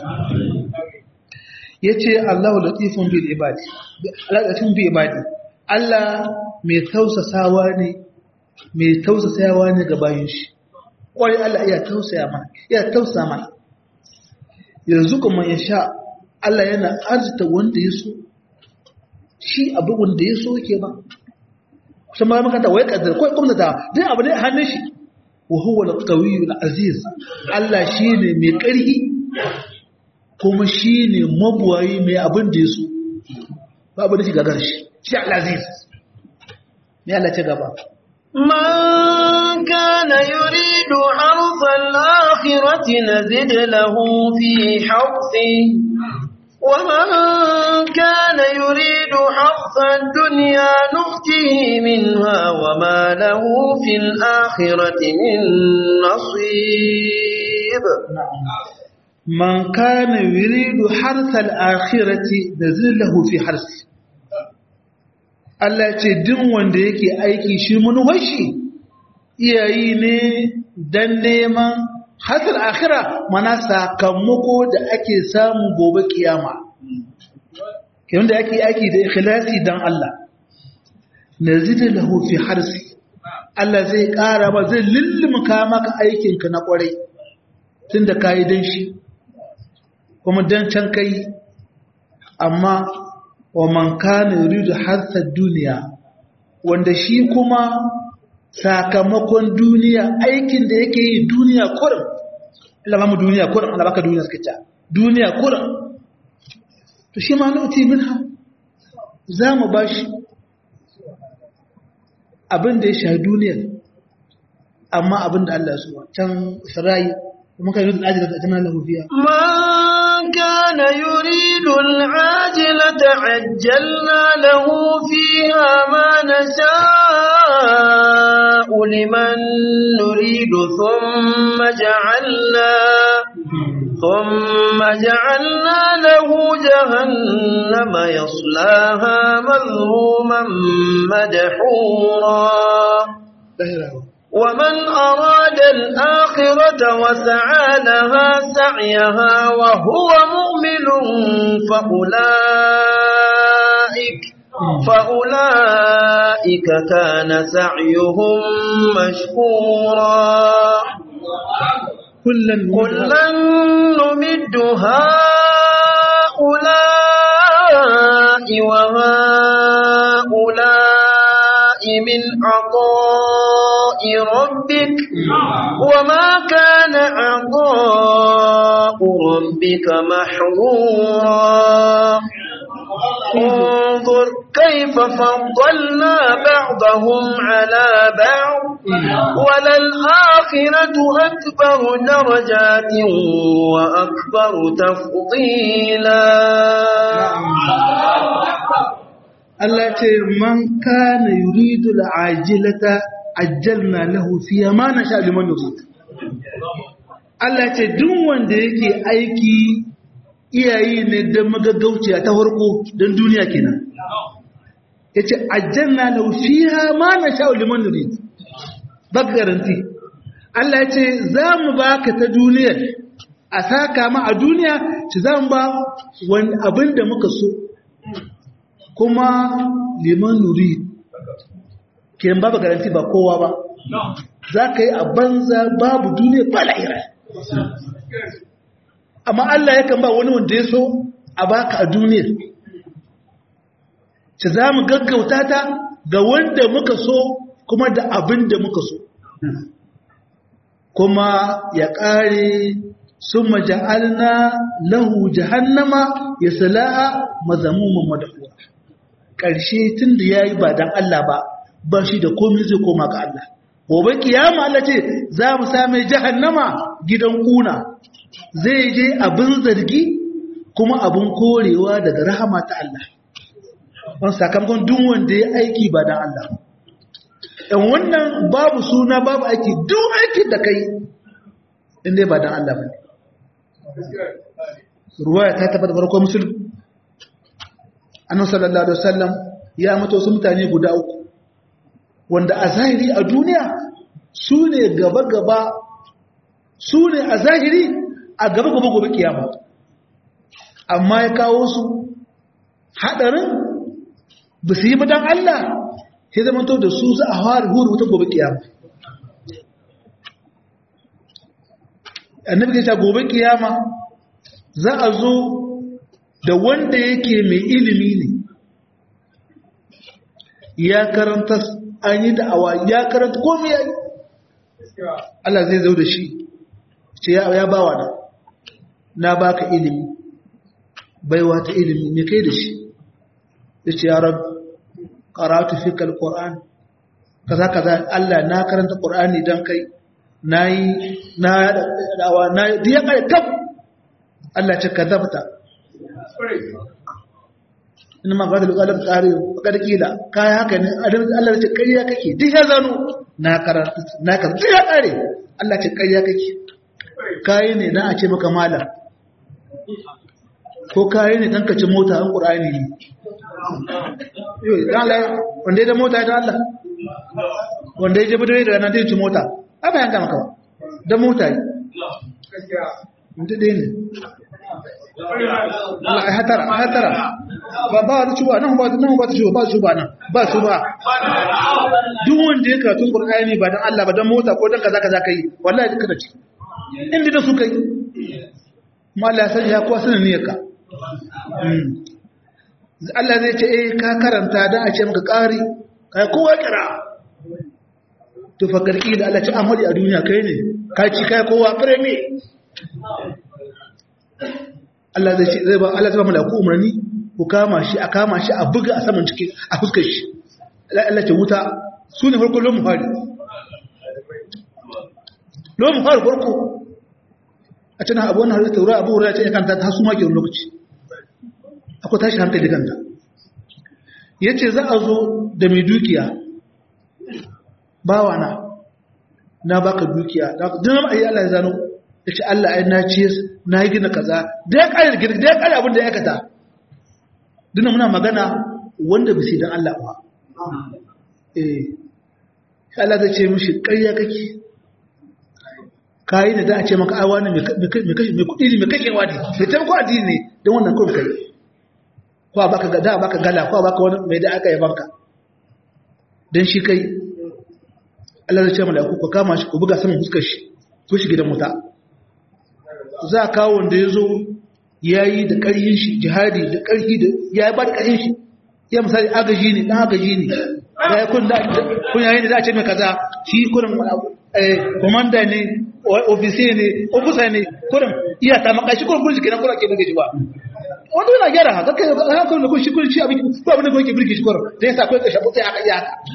yace Allahu latifun bil ibadi latifun bil ibadi Allah mai tausasawa ne mai tausasawa ne ga bayin shi kwai Allah ya tausaya mana ya tausaya mana yanzu kuma ya sha Allah yana arzita wanda ya so shi abu wanda ya so yake ba kusan ma makanta wai kaddar ko kuma da dai abu ne a hannun shi wa huwa al-qawiyyu al-aziz Allah shine mai ƙarfi kuma shine mabuwayi mai abin da yaso ba abin da shi gagar shi shi al-aziz ne Allah ce gaba من كان يريد حرث الآخرة نزد له في حرثه ومن كان يريد حرث الدنيا نؤته منها وما له في الآخرة من نصيب من كان يريد حرث الآخرة نزل له في حرث Allah ce duk wanda yake aiki shi manuwashi iyayi ne don neman hasar akira mana sakamako da ake samu gobe kiyama kiyon da ake aiki da ikhlasi don Allah nazida lahu fi harsi Allah zai ƙara ba zai lullumka maka aikinka na ƙwarai tun da kayi don shi kuma don can kai amma wa man kana yuridu harsar duniya wanda shi kuma sakamakon duniya aikin da yake yi duniya kurin Allah ba mu duniya kurin Allah baka duniya suka ta duniya kurin to shi ma nuti minha za mu bashi abin da ya sha duniyar amma abin da Allah ya so can sarai kuma kai yuridu ajiyar da tana lahu fiya من كان يريد العاجلة عجلنا له فيها ما نشاء لمن نريد ثم جعلنا ثم جعلنا له جهنم يصلاها مذموما مدحورا ومن أراد الآخرة وسعى لها سعيها وهو مؤمن فأولئك فأولئك كان سعيهم مشكورا كلا كلا نمد هؤلاء وهؤلاء من عطاء ربك وما كان عطاء ربك محظورا انظر كيف فضلنا بعضهم على بعض وللآخرة أكبر درجات وأكبر تفضيلا Allah ce man kana yuridu al'ajilata ajjalna lahu fiha ma nasha liman yurid Allah ce duk wanda yake aiki iyayi ne da magaggauciya ta farko don duniya kenan yace ajjalna lahu fiha ma nasha liman yurid ba garanti Allah ya ce za mu baka ta duniyar a saka ma a duniya ci za mu ba wani abin da muka so kuma liman nuri kiran babu garanti ba kowa ba za ka yi a banza babu duniya ba lahira amma Allah yakan ba wani wanda ya so a baka a duniyar ci za mu gaggauta ta ga wanda muka so kuma da abin da muka so kuma ya ƙare sun maja'alna lahu jahannama ya sala'a mazamuman madafuwa ƙarshe tun da ya yi ba don Allah ba ba shi da komi zai koma ga Allah gobe kiyama Allah ce za mu same jahannama gidan kuna zai je abin zargi kuma abin korewa daga rahama ta Allah wani sakamakon duk wanda ya aiki ba don Allah ɗan wannan babu suna babu aiki duk aikin da kai inda ba don Allah ba ne ruwaya ta tabbata farko musulun annan sallallahu alaihi wasallam ya mutu wasu mutane guda uku wanda a zahiri a duniya su ne gaba-gaba su ne a zahiri a gaba-gaba gobe kiyama amma ya kawo su haɗarin ba su yi madan Allah sai zama to da su za a fara huru wuta gobe kiyama annabi ya ce gobe kiyama za a zo da wanda yake mai ilimi ne ya karanta an yi da'awa ya karanta komai ya yi Allah zai zo da shi ce ya bawa na na baka ilimi baiwa ta ilimi me kai da shi ya ce ya rabu karatu fikal Qur'an kaza kaza Allah na karanta Qur'ani dan kai nayi na dawa na diya kai kaf Allah ce kazabta ina ma bada lugalar tsari bakar kila kai haka ne Allah ce ƙarya kake duk ya zano na karanta na ka duk ya kare Allah ce ƙarya kake kai ne dan a ce maka malam ko kai ne dan ka ci mota an Qur'ani ne wanda ya da mota ya da Allah wanda ya jabi da ranar da ci mota a bayan gama kawa da mota yi mutu ɗaya ne Allah ya hatara hatara ba ba wani shuba nan ba nan ba ta shuba ba shuba nan ba shuba duk wanda ya karatun Qur'ani ba dan Allah ba dan mota ko dan kaza kaza kai wallahi kada ci inda da su kai ma Allah ya sani ya kuwa sanin niyyarka Allah zai ce eh ka karanta dan a ce maka ƙari kai kowa kira to fa garki da Allah ce amali a duniya kai ne ka ci kai kowa fireme Allah zai ce zai ba Allah zai ba malaku umarni ku kama shi a kama shi a buga a saman cikin a fuskar shi Allah ce wuta su ne farko lomu fari lomu fari farko a cikin abu wannan halitta wura abu wura ya ce ya kanta ta su maki wani lokaci akwai tashi hankali kanta ya ce za a zo da mai dukiya bawana na baka dukiya dina ma ayi Allah ya zano ya ce Allah ai na ce na yi gina kaza da ya kare gina da ya kare abin da ya kata dina muna magana wanda bisi dan Allah ba eh Allah zai ce mishi ƙarya kake kayi da da a ce maka ai wani mai kuɗi ne mai kashewa ne mai taimako addini ne don wannan kawai kai ko a baka da baka gala ko a baka wani mai da aka yi banka don shi kai Allah zai ce mala'iku ku kama shi ku buga saman fuskar shi ku shi gidan wuta za a kawo wanda ya zo ya yi da ƙarfin shi jihadi da ƙarfi da ya ba da ƙarfin shi ya misali agaji ne ɗan agaji ne ya kun da kun yayin da za a ce mai kaza shi kurin eh komanda ne ofisiye ne ofisa ne kurin iya ta maka shi kurin kurin kenan kurin ke burge shi ba wanda yana gyara haka kai haka kurin kun shi kurin shi abin ko abin da kun ke burge shi kurin da yasa kai ka shabu sai aka iya haka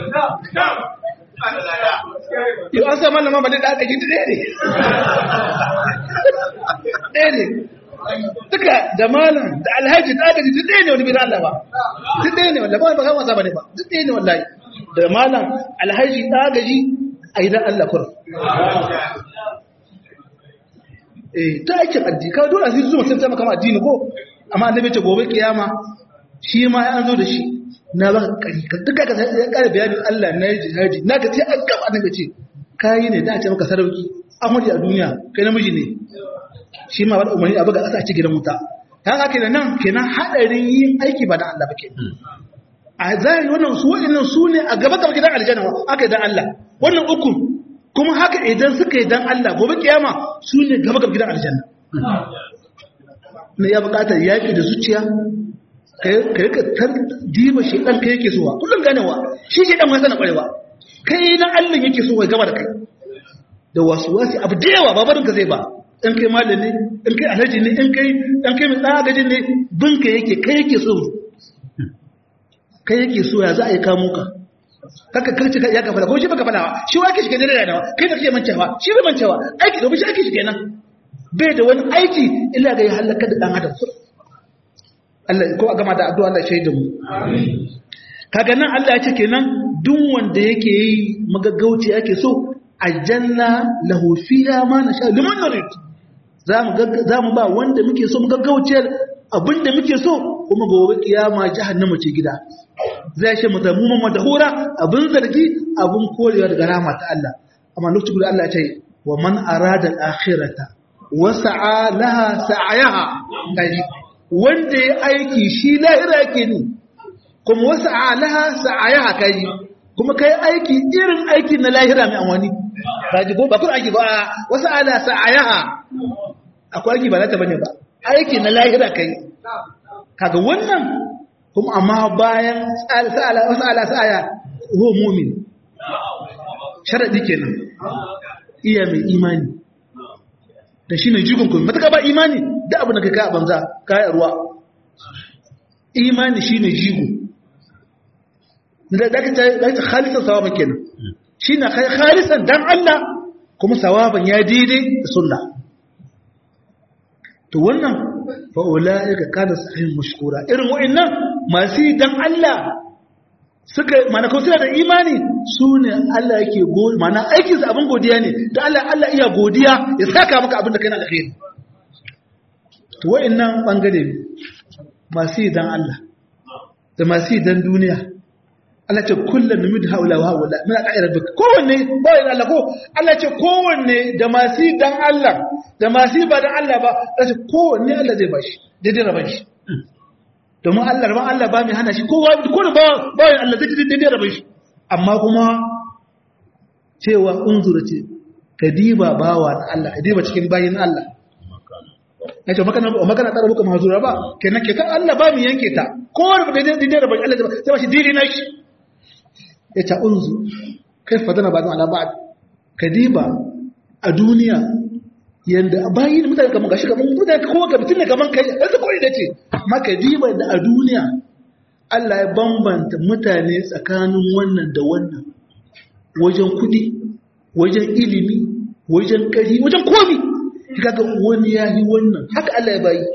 yau an sa malama ba da aka ji ɗaya ne ɗaya ne duka da malam da alhaji da aka ji duk ɗaya ne wani bin Allah ba duk ɗaya ne wallahi ba ba kan wasa bane ba duk ɗaya ne wallahi da malam alhaji da aka ji a idan Allah kur eh ta aikin addini ka dole sai zuwa sai maka addini ko amma annabi ce gobe kiyama shi ma ya an zo da shi na ba kari ka duka ka sai kare bayanin Allah na yi jihadi na ka ce an gaba annabi ce kai ne da ce maka sarauki amuri a duniya kai namiji ne shi ma wani umarni abu ga ƙasa ci gidan wuta ta haka kenan nan kenan haɗarin yin aiki ba da Allah ba kenan a zahiri wannan su waɗannan su ne a gaba gaba gidan aljanna aka yi dan Allah wannan uku kuma haka idan suka yi dan Allah gobe kiyama su ne gaba gaba gidan aljanna ne ya buƙatar yaƙi da zuciya ka rika tar diba shi ɗan kai yake sowa kullum ganewa shi shi ɗan wasa na ƙwarewa kai na Allah yake so ya gaba da kai da wasu wasu abu da yawa babarin ka zai ba in kai malami in kai alhaji ne in kai in kai mai tsagajin ne binka yake kai yake so kai yake so ya za a yi kamo ka kaka karci ya ka fada ko shi baka fada shi wa ke shi kenan da nawa kai da kake mancewa shi bai mancewa aiki domin shi aiki shi kenan bai da wani aiki illa ga ya halaka da dan adam Allah ko a gama da addu'a Allah shaidu mu kaga nan Allah ya ce kenan duk wanda yake yi magaggauci yake so aljanna lahu fiha ma nasha liman nurid za mu ba wanda muke so mu gaggauciyar abinda muke so kuma gobe kiyama jahannama ce gida zai shi mutamuman madahura abin zargi abin korewa daga rama ta Allah amma lokacin guda Allah ya ce wa man arada al-akhirata wa sa'a laha sa'ayaha kaji wanda ya aiki shi lahira yake ni kuma wa sa'a laha sa'ayaha kaji kuma kai aiki irin aiki na lahira mai amfani kaji ko ba kun aiki ba wasu ala sa'ayaha akwai aiki ba na ta bane ba aiki na lahira kai kaga wannan kuma amma bayan sa'ala wasu ala sa'aya ho mumin sharadi kenan iya mai imani da shi ne jigon kuma matuka ba imani da abu na kai ka banza kayan ruwa imani shi ne jigo da ka ta khalisan sawaban kenan shi na khalisan dan Allah kuma sawaban ya daidai da sunna to wannan fa ulaika kana sahihin mashkura irin wa'annan masu dan Allah suka mana ko suna da imani su ne Allah yake godi mana aikin su abin godiya ne da Allah Allah iya godiya ya saka maka abin da kai na alheri to wa'annan bangare ne masu dan Allah da masu dan duniya Allah ce kullum numid haula wa haula muna ka rabbik kowanne ba yin Allah ko Allah ce kowanne da masu dan Allah da masu ba dan Allah ba Allah ce kowanne Allah zai bashi daidai raban shi domin Allah raban Allah ba mai hana shi kowa ko ba ba yin Allah zai daidai raban shi amma kuma cewa unzura ce kadiba bawa na Allah kadiba cikin bayin Allah ya ce makana makana tsara muka mahazura ba kenan ke kan Allah ba mu yanke ta kowa da daidai raban Allah zai ba shi daidai na shi ya ta unzu kai fadana ba ala ba'd kadiba a duniya yanda bayin mutane kaman gashi kaman mutane kowa ga mutune kaman kai sai ko da ce amma kadiba da a duniya Allah ya bambanta mutane tsakanin wannan da wannan wajen kudi wajen ilimi wajen kari wajen komi kaga wani yayi wannan haka Allah ya bayi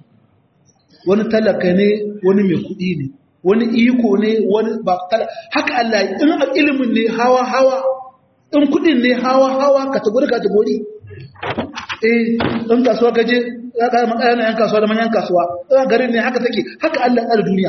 wani talaka ne wani mai kudi ne wani iko ne wani ba haka Allah in ilimin ne hawa hawa in kudin ne hawa hawa kategori kategori eh in kasuwa gaje ya ka makaya yan kasuwa da manyan kasuwa in garin ne haka take haka Allah ya duniya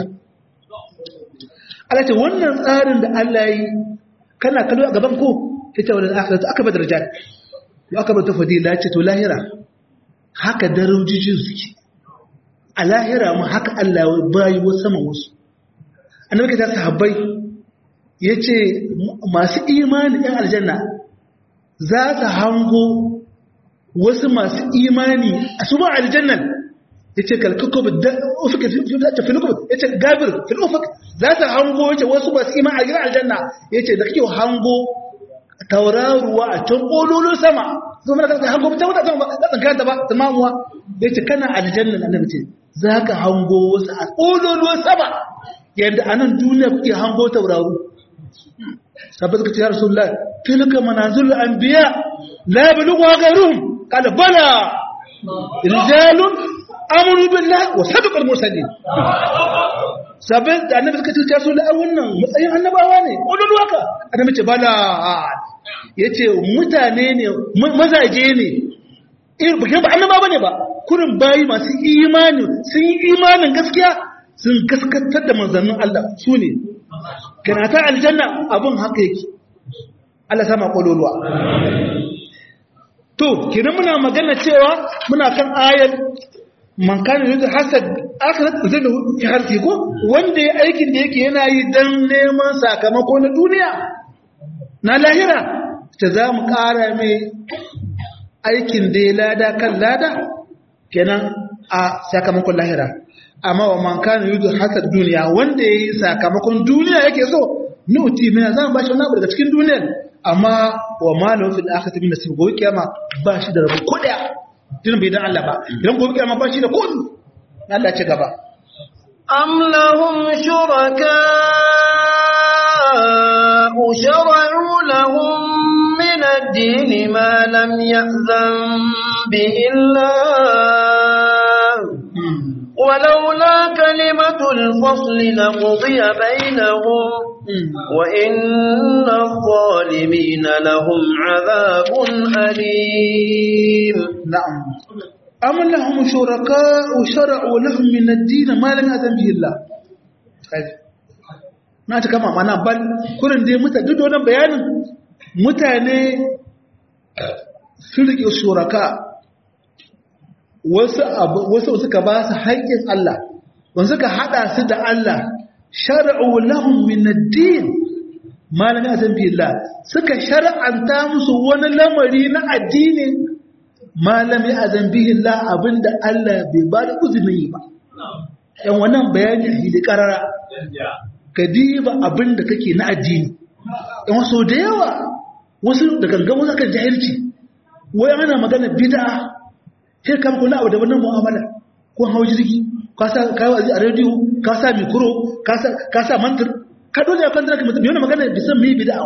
Allah ce wannan tsarin da Allah yi kana kallo a gaban ko ita wannan akhiratu aka bada daraja ya aka bada fadila ce to lahira haka darajojin suke a lahira mu haka Allah ya bayi wasu sama wasu annabi ka ta sahabbai ya ce masu imani ɗan aljanna za ta hango wasu masu imani a su ba aljannan yace kalkukub da ufuk ta filukub yace gabir fil ufuk za ta hango yace wasu ba su ima a gidan aljanna yace da kake hango tauraruwa a can kololon sama kuma da kake hango ta wata sama ba ka ta ba tamamuwa yace kana aljanna annabi ce zaka hango wasu a kololon sama yadda anan duniya kuke hango tauraru sabbata kace ya rasulullah tilka manazil anbiya la yablughu ghayruhum qala bala rijalun amuru billahi wa sadaqal mursalin sabin da annabi suka ce su da wannan matsayin annabawa ne wannan waka annabi ce bala yace mutane ne mazaje ne irin bukin ba annaba bane ba kurin bayi masu imani sun yi imanin gaskiya sun gaskatar da manzannin Allah su ne kana ta aljanna abun haka yake Allah sama kololuwa to kenan muna magana cewa muna kan ayar man kana yuridu hasad akhirat zai fi harfi ko wanda ya aikin da yake yana yi dan neman sakamako na duniya na lahira ta za mu ƙara mai aikin da ya lada kan lada kenan a sakamakon lahira amma wa man kana yuridu hasad duniya wanda ya yi sakamakon duniya yake so nuti mina za mu ba shi wani abu daga cikin duniyar amma wa malahu fil akhirati min nasib gobe kiyama ba shi da rabu ko daya din bai dan Allah ba idan gobe kiyama ba shi da kodu Allah ce gaba am lahum shuraka shara'u lahum min ad-din ma lam ya'zan bihi Allah ولولا كلمة الفصل لقضي بينهم وإن الظالمين لهم عذاب أليم نعم أم لهم شركاء شرعوا لهم من الدين ما لم يأذن به الله na ta kama mana bal kurin dai mutane duk da wannan bayanin mutane sun rike shuraka wasu wasu suka ba su haƙƙin Allah wanda suka hada su da Allah shar'u lahum min ad-din ma lam ya'zan bi Allah suka shar'anta musu wani lamari na addini ma lam ya'zan bi Allah abinda Allah bai ba da uzuri ba yan wannan bayani a hili karara ka diba abinda kake na addini yan wasu da yawa wasu da gangan wasu kan jahilci wai ana magana bid'a sai kam kula abu da wannan mu'amala ko hawo jirgi ka sa kai wazi a radio ka sa mikro ka sa ka sa mantir ka dole ya kanta mutum yana magana da san me bid'a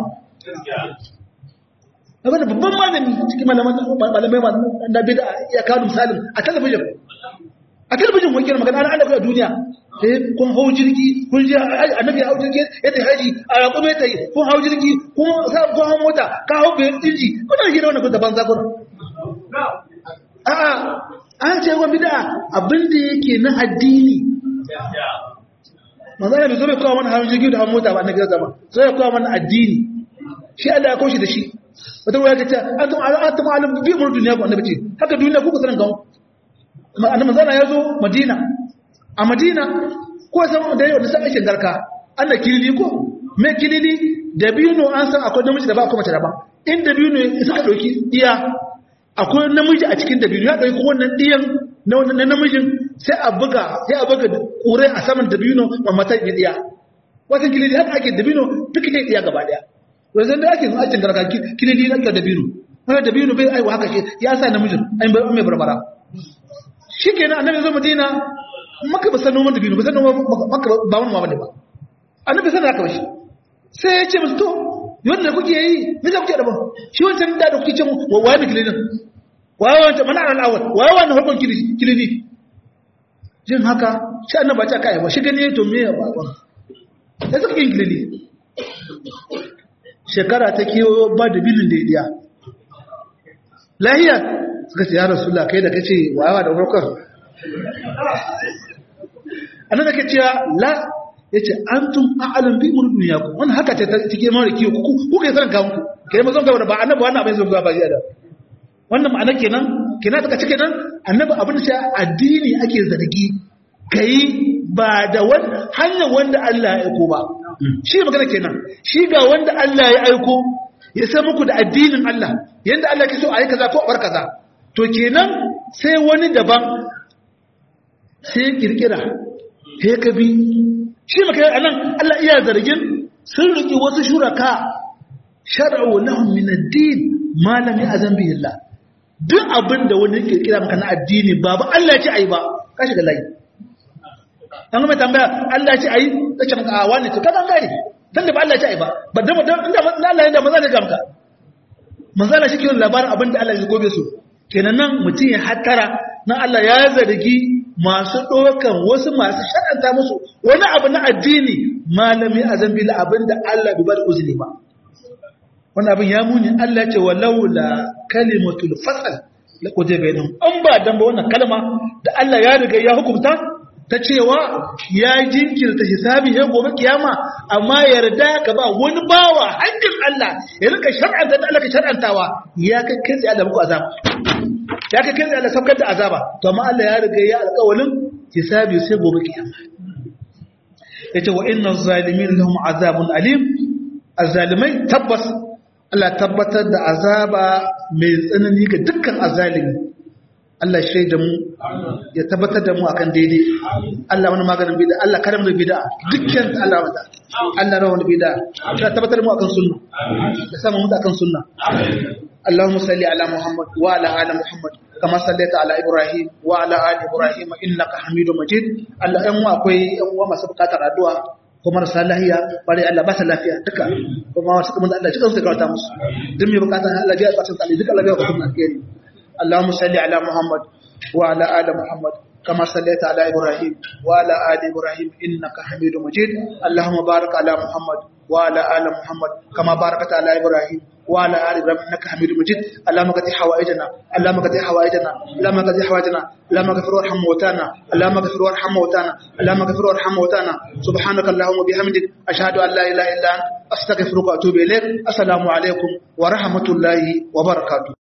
abin babban malami cikin malaman malamai da bid'a ya kawo misalin a talabijin a talabijin wani magana ana ana kai duniya eh kun hawo jirgi kun ji annabi hawo jirgi ya tafi haji a raƙume ta yi kun hawo jirgi kun sa kun hawo mota ka hawo bayan inji kuna hira wannan kun da banza kun a'a an ce wa bid'a abin da yake na addini manzo ne zo bai kawo mana hawan jirgi da hawan mota ba na gaza ba sai ya kawo mana addini shi Allah ya kawo shi da shi wata waya ta ce antum antum alim bi umur duniya ko annabi ce haka duniya ku ku sanan gawo annabi manzo ya zo Madina a Madina ko san da yau da sai aikin garka Allah kilili ko me kilili da bino an san akwai namiji da ba akwai mace da ba in da bino suka dauki iya akwai namiji a cikin dabino ya ɗauki wannan ɗiyan na wannan namijin sai a buga sai a buga ƙure a saman dabino ma mata ya ɗiya wata kilidi haka ake dabino duk ne ɗiya gaba ɗaya wanzan da ake zuwa cikin garka kilidi na ake dabino wani dabino bai aiwa haka shi ya sa namijin an mai barbara shi kenan annabi zo madina maka ba san noman dabino ba san noman maka ba wani ma bane ba annabi san haka ba shi sai ya ce musu to yadda kuke yi me za kuke daban shi wancan da kuke ce wa waye ne kilinin waye wancan mana ran awal waye wannan hukun kilini jin haka shi annaba ta kai ba shi gane to me ya ba ba da suka yin kilini shekara ta kiyo ba da bilin da ya lahiya suka ce ya rasulullah kai da kace waye da hukun annabi ke cewa la ya ce an tun a'alin bi umar duniya ku wani haka ce ta cike mara kiyo ku ku kai sanin kawunku ke yi mazan gaba da ba annabi wannan abin zai ba da wannan ma'ana kenan kenan daga cike nan annabi abin da addini ake zargi kai ba da wani hanyar wanda Allah ya aiko ba shi magana kenan shi ga wanda Allah ya aiko ya san muku da addinin Allah yanda Allah ke so a yi kaza ko a bar kaza to kenan sai wani daban sai kirkira he ka bi shi maka anan Allah iya zargin sun riki wasu shuraka shar'u lahum min ad-din ma lam ya'zan bihi Allah duk abin da wani kirkira maka na addini babu Allah ya ce ai ba ka shiga layi an mai tambaya Allah ya ce ai kace maka a wani to kadan gari dan da ba Allah ya ce ai ba ba da inda Allah ya da maza ne ga maka manzo Allah shi ke labarin abin da Allah ya gobe su kenan nan mutum ya hattara nan Allah ya zargi masu ɗaukan wasu masu shaɗanta musu wani abu na addini malami a zambi la abin da Allah bai bada uzuri ba wani abin ya muni Allah ce wa laula kalimatul fasal la kuje bainahum an ba dan ba wannan kalma da Allah ya riga ya hukunta ta cewa ya jinkirta hisabi ya gobe kiyama amma yarda ka ba wani bawa haƙƙin Allah ya rika shar'anta da Allah ka shar'antawa ya kai kai sai Allah muku azaba ya kai kai sai Allah saukar da azaba to amma Allah ya riga ya alƙawalin hisabi sai gobe kiyama yace wa inna zalimin lahum azabun alim azzalimai tabbas Allah tabbatar da azaba mai tsanani ga dukkan azzalimi Allah shaida mu ya tabbatar da mu akan daidai Allah wani maganin bid'a Allah kada mu da bid'a dukkan Allah wata Allah rawa wani bid'a ya tabbatar da mu akan sunna ya samu mu akan sunna Allahumma salli ala Muhammad wa ala ali Muhammad kama sallaita ala Ibrahim wa ala ali Ibrahim innaka Hamidum Majid Allah ɗan akwai ɗan uwa masu bukatar addu'a kuma marasa lahiya bare Allah ba ta lafiya duka kuma wasu kuma Allah cikin su karanta musu duk mai bukatar Allah ya bukatun tsali duka Allah ya bukatun alheri اللهم صل على محمد وعلى آل محمد كما صليت على إبراهيم وعلى آل إبراهيم إنك حميد مجيد اللهم بارك على محمد وعلى آل محمد كما باركت على إبراهيم وعلى آل إبراهيم إنك حميد مجيد اللهم قد حوائجنا اللهم قد حوائجنا اللهم قد حوائجنا اللهم اغفر وارحم موتانا اللهم اغفر وارحم موتانا اللهم اغفر وارحم موتانا سبحانك اللهم وبحمدك أشهد أن لا إله إلا أنت أستغفرك وأتوب إليك السلام عليكم ورحمة الله وبركاته